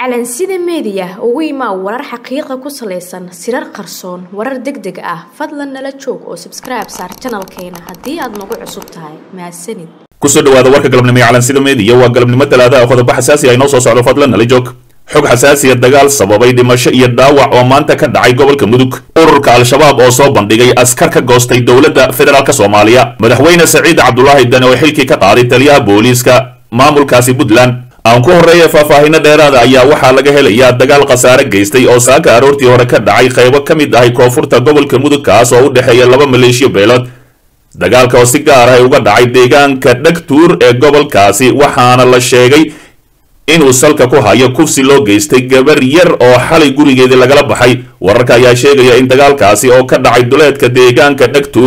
calansida meediya ugu imaa warar xaqiiqa ku salaysan sirar qarsoon warar deg deg ah fadlan nala joog oo sabskribe saar janalkeena haddii aad nagu cusub tahay mahadsanid kusoo dhawaada warka galabnimo ee calansida meediya waa galabnimo talaadaha qodobo xasaasi ay noo soo socdo fadlan nala joog xog xasaasiya dagaal sababay dhimasho iyo dhaawac oo maanta ka dhacay gobolka mudug ururka al-shabaab oo soo bandhigay askar ka goostay dowladda federaalk soomaaliya madaxweyne saciid cabdulaahi dane oo xilkii ka qaaday taliyaha booliiska maamulkaasi puntland aan ku horreeya faahfaahino dheeraada ayaa waxaa laga helayaa dagaal khasaare geystay oo saaka aroortii hore ka dhacay qaybo ka mid ahay koonfurta gobolka mudug kaas oo u dhexeeya laba maleeshiyo beelood dagaalka oo si gaar ah uga dhacay deegaanka dhegtuur ee gobolkaasi waxaana la sheegay inuu salka ku hayo kufsi loo geystay gabar yar oo xalay gurigeedii lagala baxay wararka ayaa sheegaya in dagaalkaasi oo ka dhacay duleedka deegaanka dhegtuur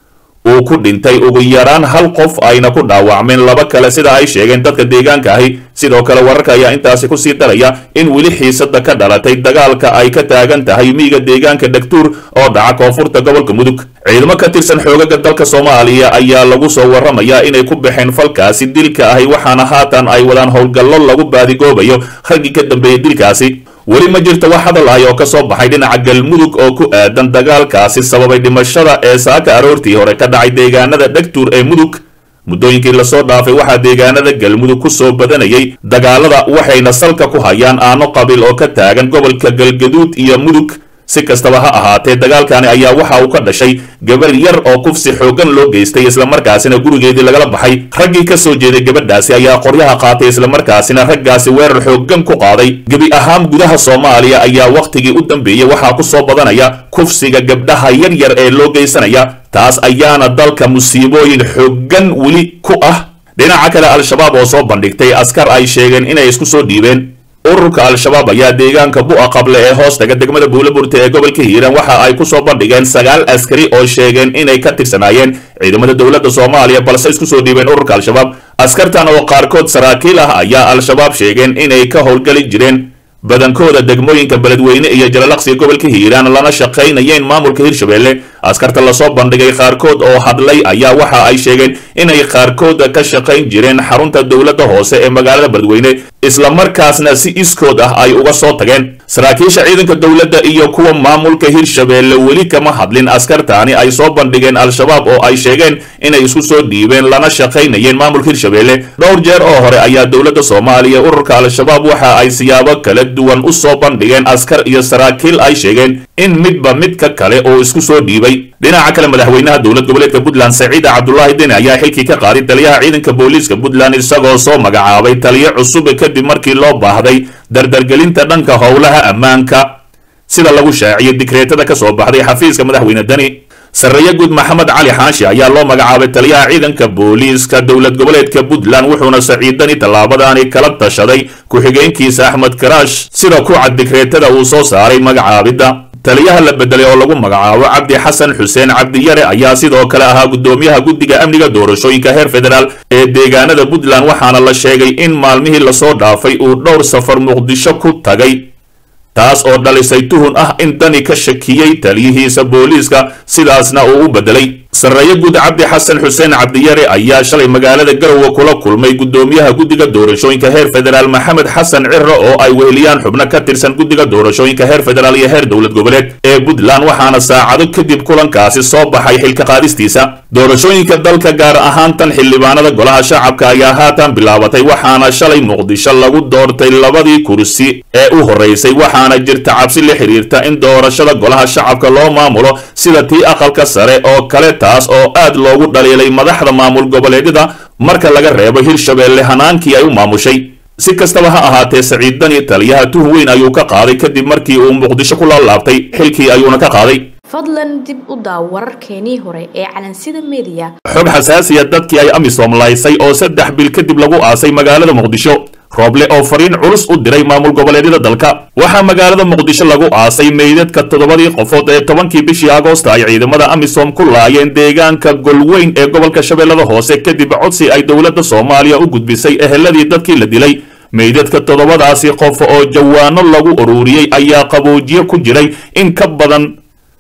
uu ku dhintay ugu yaraan hal qof ayna ku dhaawacmeen laba kale sida ay sheegeen dadka deegaanka ahi sidoo kale wararka ayaa intaasi kusii daraya in weli xiisada ka dhalatay dagaalka ay ka taagan tahay miiga deegaanka dhegtuur oo dhaca koonfurta gobolka mudug ciidamo ka tirsan xoogaga dalka soomaaliya ayaa lagu soo waramayaa inay ku baxeen falkaasi dilka ahi waxaana haatan ay wadaan howlgallo lagu baadigoobayo raggii ka dambeeyey dilkaasi weli ma jirto wax hadal ah oo ka soo baxay dhinaca galmudug oo ku aadan dagaalkaasi sababay dhimashada ee saaka aroortii hore ka dhacay deegaanada dhegtuur ee mudug muddooyinkii lasoo dhaafay waxaa deegaanada galmudug ku soo badanayay dagaalada waxayna salka ku hayaan aano qabiil oo ka taagan gobolka galgaduud iyo mudug si kastaba ha ahaatee dagaalkani ayaa waxa uu ka dhashay gabar yar oo kufsi xooggan loo geystay islamarkaasina gurigeedii lagala baxay raggii ka soo jeeday gabadhaasi ayaa qoryaha qaatay islamarkaasina raggaasi weerar xooggan ku qaaday gebi ahaan gudaha soomaaliya ayaa wakhtigii u dambeeyey waxaa ku soo badanaya kufsiga gabdhaha yar yar ee loo geysanaya taas ayaana dalka musiibooyin xooggan weli ku ah dhinaca kale al-shabaab oo soo bandhigtay askar ay sheegeen inay isku soo dhiibeen ururka al-shabaab ayaa deegaanka bu'a qable ee hoostaga degmada buulaburta ee gobolka hiiraan waxa ay ku soo bandhigeen sagaal askari oo sheegeen inay ka tirsanaayeen ciidamada dowladda soomaaliya balse isku soo dhiibeen ururka al-shabaab askartan oo qaarkood saraakiil ah ayaa al-shabaab sheegeen inay ka howlgali jireen badankooda degmooyinka beledweyne iyo jalalaqsiga gobolka hiiraan lana shaqaynayeen maamulka hirshabelle askarta lasoo bandhigay qaarkood oo hadlay ayaa waxa ay sheegeen inay qaarkooda ka shaqayn jireen xarunta dowladda hoose ee magaalada beledweyne islamarkaasna si iskood ah ay uga soo tageen saraakiisha ciidanka dowladda iyo kuwa maamulka hirshabelle weli kama hadlin askartaani ay soo bandhigeen al-shabaab oo ay sheegeen inay isku soo dhiibeen lana shaqaynayeen maamulka hirshabelle dhowr jeer oo hore ayaa dowladda soomaaliya ururka al-shabaab waxa ay siyaabo kala duwan u soo bandhigeen askar iyo saraakiil ay sheegeen in midba midka kale oo isku soo dhiibay dhinaca kale madaxweynaha dowlad goboleedka puntland saciida cabdulaahi deni ayaa xilkii ka qaaday taliyaha ciidanka booliiska puntland isagoo soo magacaabay taliyo cusub kadib markii loo baahday dardargelinta dhanka howlaha ammaanka sida lagu shaaciyay dikreetada ka soo baxday xafiiska madaxweyne deni sarreeye guud maxamed cali xaashi ayaa loo magacaabay taliyaha ciidanka booliiska dowlad goboleedka puntland wuxuuna saciidani tallaabadaani kala tashaday ku-xigeenkiisa axmed karaash sida ku cad dikreetada uu soo saaray magacaabidda taliyaha la bedelay oo lagu magacaabo cabdi xasan xuseen cabdiyare ayaa sidoo kale ahaa guddoomiyaha guddiga amniga doorashooyinka heer federaal ee deegaanada puntland waxaana la sheegay in maalmihii lasoo dhaafay uu dhowr safar muqdisho ku tagay taas oo dhalisay tuhun ah in dani ka shakiyey taliyihiisa booliiska sidaasna uu u bedelay sarreeye guud cabdi xasan xuseen cabdiyare ayaa shalay magaalada garowe kula kulmay guddoomiyaha guddiga doorashooyinka heer federaal maxamed xasan ciro oo ay weheliyaan xubno ka tirsan guddiga doorashooyinka heer federaal iyo heer dowlad goboleed ee puntland waxaana saacado kadib kulankaasi soo baxay xilka qaadistiisa doorashooyinka dalka gaar ahaan tan xildhibaanada golaha shacabka ayaa haatan bilaabatay waxaana shalay muqdisho lagu doortay labadii kursi ee u horreysay waxaana jirta cabsi la xiriirta in doorashada golaha shacabka loo maamulo sida tii aqalka sare oo kale taas oo aad loogu dhaliilay madaxda maamul goboleedyada marka laga reebo hirshabelle hanaankii ay u maamushay si kastaba ha ahaatee saciid dani taliyaha tuhun weyn ayuu ka qaaday kadib markii uu muqdisho ku laalaabtay xilkii ayuuna ka qaaday fadlan dib u daaw wararkeenii hore ee calansida meediya xog xasaasiya dadkii ay amisom laysay oo saddex bil kadib lagu aasay magaalada muqdisho rooble oo fariin culus u diray maamul goboleedyada dalka waxaa magaalada muqdisho lagu aasay meydadka toddobadii qofood ee tobankii bishii agoosta ay ciidamada amisom ku laayeen deegaanka golweyn ee gobolka shabeellada hoose kadib codsi ay dowladda soomaaliya u gudbisay eheladii dadkii la dilay meydadka toddobadaasi qof oo jawaano lagu ururiyey ayaa qaboojiye ku jiray in ka badan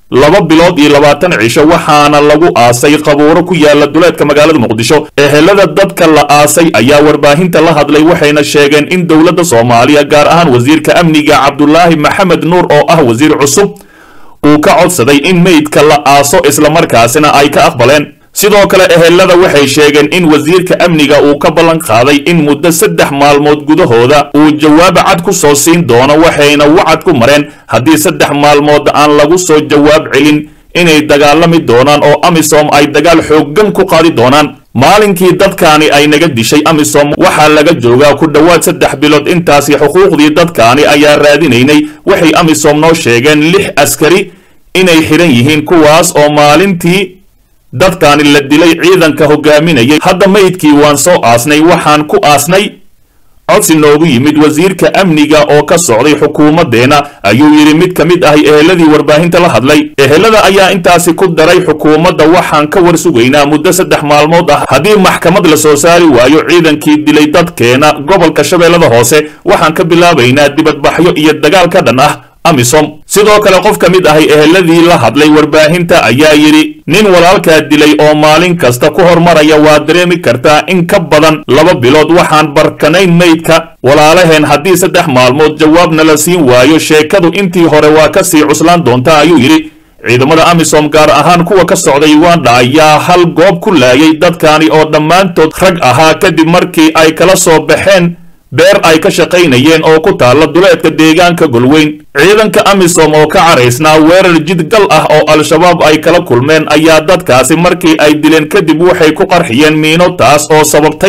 laba bilood iyo labaatan cisho waxaana lagu aasay qabuuro ku yaala duleedka magaalada muqdisho ehelada dadka la aasay ayaa warbaahinta la hadlay waxayna sheegeen in dowladda soomaaliya gaar ahaan wasiirka amniga cabdulaahi maxamed nuur oo ah wasiir cusub uu ka codsaday in meydka la aaso islamarkaasina ay ka aqbaleen sidoo kale ehelada waxay sheegeen in wasiirka amniga uu ka ballan qaaday in muddo saddex maalmood gudahooda uu jawaab cad ku soo siin doono waxayna wacad ku mareen haddii saddex maalmood aan lagu soo jawaab celin inay dagaalami doonaan oo amisom ay dagaal xooggan ku qaadi doonaan maalinkii dadkaani ay naga dishay amisom waxaa laga joogaa ku dhowaad saddex bilood intaasi xuquuqdii dadkaani ayaa raadinaynay waxay amisom noo sheegeen lix askari inay xidhan yihiin kuwaas oo maalintii dadkaani la dilay ciidanka hogaaminayay hadda meydkii waan soo aasnay waxaan ku aasnay codsi noogu yimid wasiirka amniga oo ka socday xukuumaddeena ayuu yidhi mid ka mid ahi eheladii warbaahinta la hadlay ehelada ayaa intaasi ku daray xukuumadda waxaan ka war sugaynaa muddo saddex maalmood ah haddii maxkamad la soo saari waayo ciidankii dilay dadkeena gobolka shabeellada hoose waxaan ka bilaabaynaa dibadbaxyo iyo dagaal ka dhan ah amisom sidoo kale qof ka mid ahay eheladii la hadlay warbaahinta ayaa yidhi nin walaalkaa dilay oo maalin kasta ku hormaraya waa dareemi kartaa in ka badan laba bilood waxaan barkanayn meydka walaalaheen haddii saddex maalmood jawaabna la siin waayo sheekadu intii hore waa ka sii cuslaan doontaa ayuu yidhi ciidamada amisom gaar ahaan kuwa ka socday uganda ayaa hal goob ku laayay dadkaani oo dhammaantood rag ahaa kadib markii ay kala soo baxeen beer ay ka shaqaynayeen oo ku taalla duleedka deegaanka golweyn ciidanka amisom oo ka caraysnaa weerar jidgal ah oo al-shabaab ay kala kulmeen ayaa dadkaasi markii ay dileen kadib waxay ku qarxiyeen miino taas oo sababtay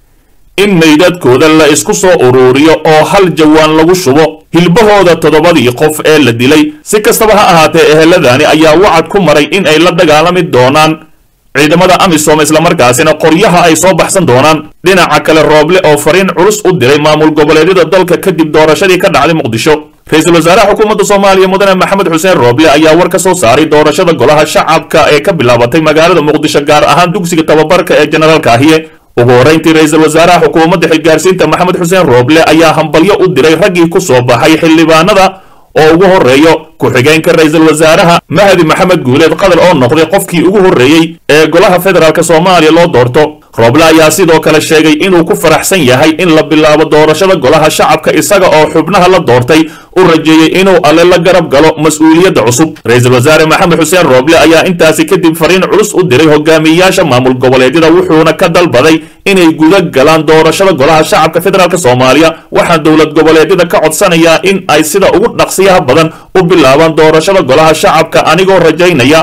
in meydadkooda la isku soo uruuriyo oo hal jawaan lagu shubo hilbahooda toddobadii qof ee la dilay si kastaba ha ahaatee eheladani ayaa wacad ku maray in ay la dagaalami doonaan ciidamada amisom islamarkaasina qoryaha ay soo baxsan doonaan dhinaca kale rooble oo fariin culus u diray maamul goboleedyada dalka kadib doorashadii ka dhacday muqdisho ra-iisul wasaaraha xukuumadda soomaaliya mudane maxamed xuseen rooble ayaa war ka soo saaray doorashada golaha shacabka ee ka bilaabatay magaalada muqdisho gaar ahaan dugsiga tababarka ee generaalka ahiye ugu horrayntii ra-iisul wasaaraha xukuumadda xilgaarsiinta maxamed xuseen rooble ayaa hambalyo u diray raggii ku soo baxay xildhibaanada oo ugu horreeyo ku-xigeenka ra-iisul wasaaraha mahdi maxamed guuleed qadar oo noqday qofkii ugu horreeyey ee golaha federaalk soomaaliya loo doorto rooble ayaa sidoo kale sheegay inuu ku faraxsan yahay in la bilaabo doorashada golaha shacabka isaga oo xubnaha la doortay u rajeeyey inuu alle la garab galo mas-uuliyadda cusub ra-iisul wasaare maxamed xuseen rooble ayaa intaasi kadib fariin culus u diray hogaamiyayaasha maamul goboleedyada wuxuuna ka dalbaday inay guda galaan doorashada golaha shacabka federaalk soomaaliya waxaa dowlad goboleedyada ka codsanayaa in ay sida ugu dhaqsiyaha badan u bilaabaan doorashada golaha shacabka anigoo rajaynaya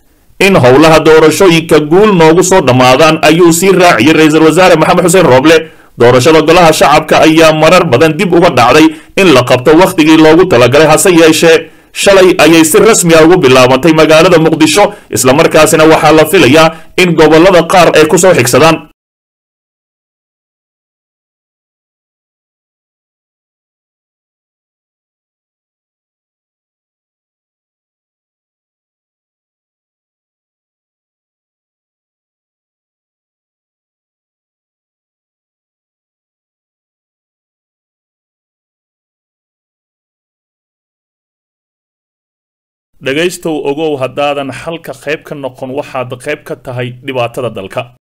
in howlaha doorashooyinka guul noogu soo dhammaadaan ayuu sii raaciyey ra-iisul wasaare maxamed xuseen rooble doorashada golaha shacabka ayaa marar badan dib uga dhacday in la qabto wakhtigii loogu talagalay hase yeeshee shalay ayay si rasmi a ugu bilaabantay magaalada muqdisho islamarkaasina waxaa la filayaa in gobollada qaar ay ku soo xigsadaan dhegaystow ogow haddaadan xalka qayb ka noqon waxaad qayb ka tahay dhibaatada dalka